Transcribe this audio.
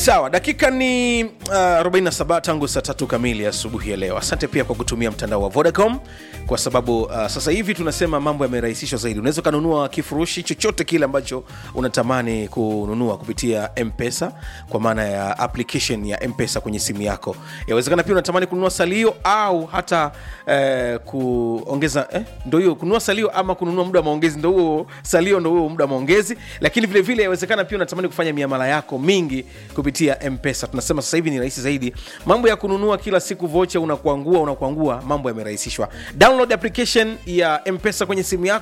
sawa dakika ni uh, 47 tangu saa tatu kamili asubuhi ya leo asante pia kwa kutumia mtandao wa vodacom kwa sababu uh, sasa hivi tunasema mambo yamerahisishwa zaidi unaweza ukanunua kifurushi chochote kile ambacho unatamani kununua kupitia mpesa kwa maana ya application ya mpesa kwenye simu yako yawezekana pia unatamani kununua salio au hata eh, kuongeza eh, ndo hiyo kununua salio ama kununua muda wa maongezi ndo huo salio ndo huo muda wa maongezi lakini vile vile yawezekana pia unatamani kufanya miamala yako mingi kupitia mpesa tunasema sasa hivi ni rahisi zaidi mambo ya kununua kila siku vocha unakuangua unakuangua mambo yamerahisishwa download application ya mpesa kwenye simu yako